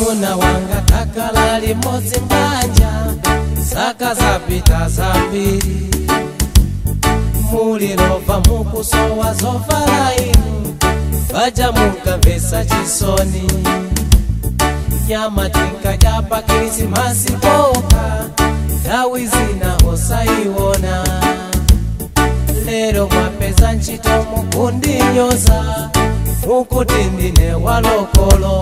mwamuna wanga takala limodzi mbanja zaka zapita zambiri mulilova mukusowa zovala inu vaja munkamvesa chisoni nyama tinkadya pa krisimasi poka nthawi zina osayiwona lero mwapeza ntchito mukundinyoza mukuti ndine walokolo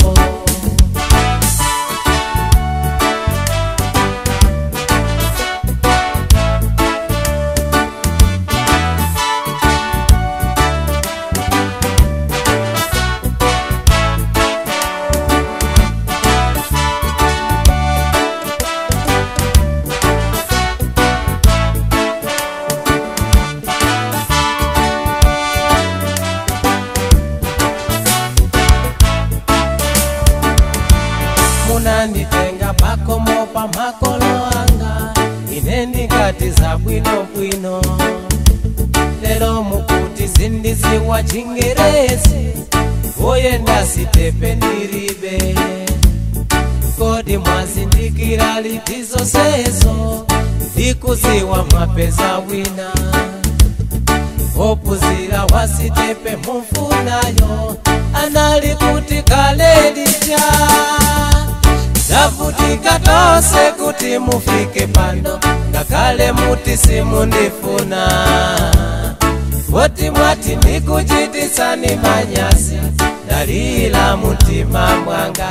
munanditenga pakomo pa makolo anga ine ndingati za bwinobwino lero mukuti zindiziwa chingerezi oye ndasitepe ndiribe kodi mwazindikira litizo sezo ndikuziwa mwapeza wina opuzira wasitepe mumfunayo anali kuti kalelitya zavutika tonse kuti mufike pano ngakhale muti simundifuna poti mwati ndikuchitisani manyasi dalila mutima mwanga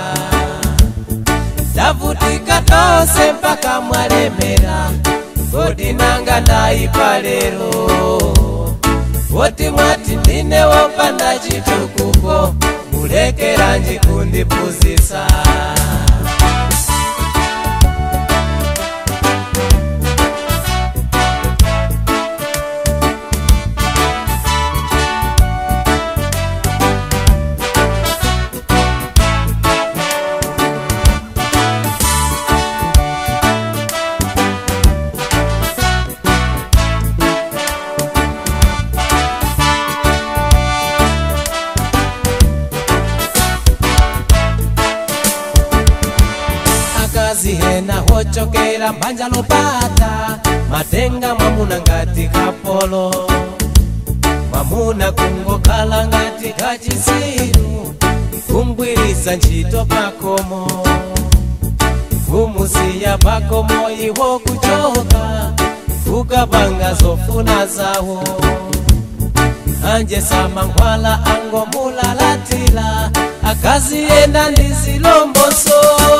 zavutika tonse mpaka mwalemera kodi nanga ndayipa lero poti mwati ndine wopanda chitukuko mulekera njikundipuzisa akazi hena hochokera mbanja lopata matenga mwamuna ngati kapolo mwamuna kungokhala ngati kachisiru kungwirisa ntchito pakomo kumusiya pakomo iwo kuchoka kukapanga zofuna zawo anje samangwala angomulalatila akazi yenda ndi zilomboso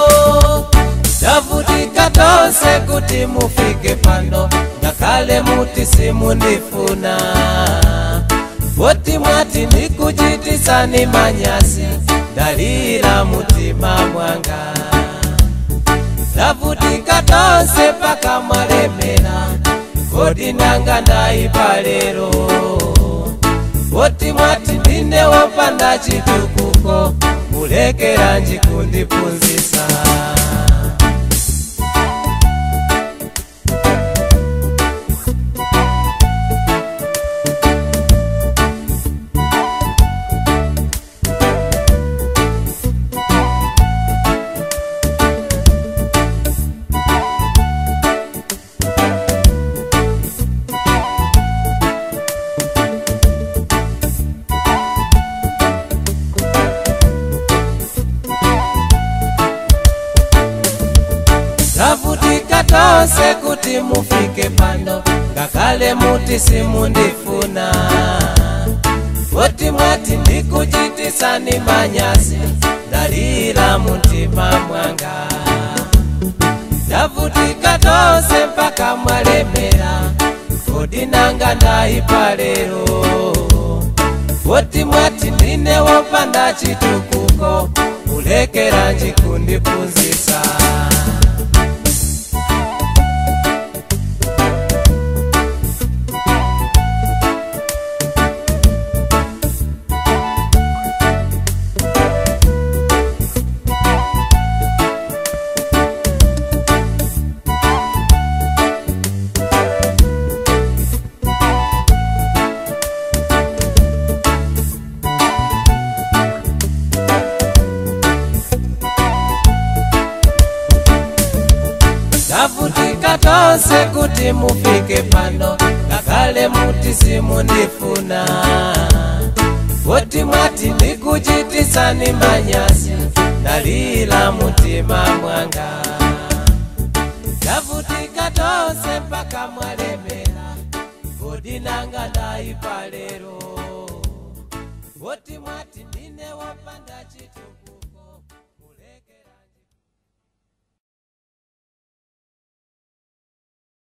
tavutika tonse kuti mufike pano ngakhale muti simundifuna poti mwati ndikuchitisani manyasi dalira mutima mwanga tavutika tonse paka mwalemera kodi nanga ndayipa lero poti mwati ndine wopanda chitukuko mulekera njikundipunzisa tavutika tonse kuti mufike pano ngakhale muti simundifuna poti mwati ndikuchitisani manyasi dalira mutima mwanga tavutika tonse mpaka mwalemera kodi nanga ndayipa lero poti mwati ndine wopanda chitukuko mulekera njikundipunzisa tavutika tonse kuti mufike pano ngakhale muti simundifuna woti mwati ndikuchitisani manyasi ndalila mutima mwanga tavutika tonse mpaka mwalemera kodi nanga ndaipa lero woti mwati ndine wopanda chitu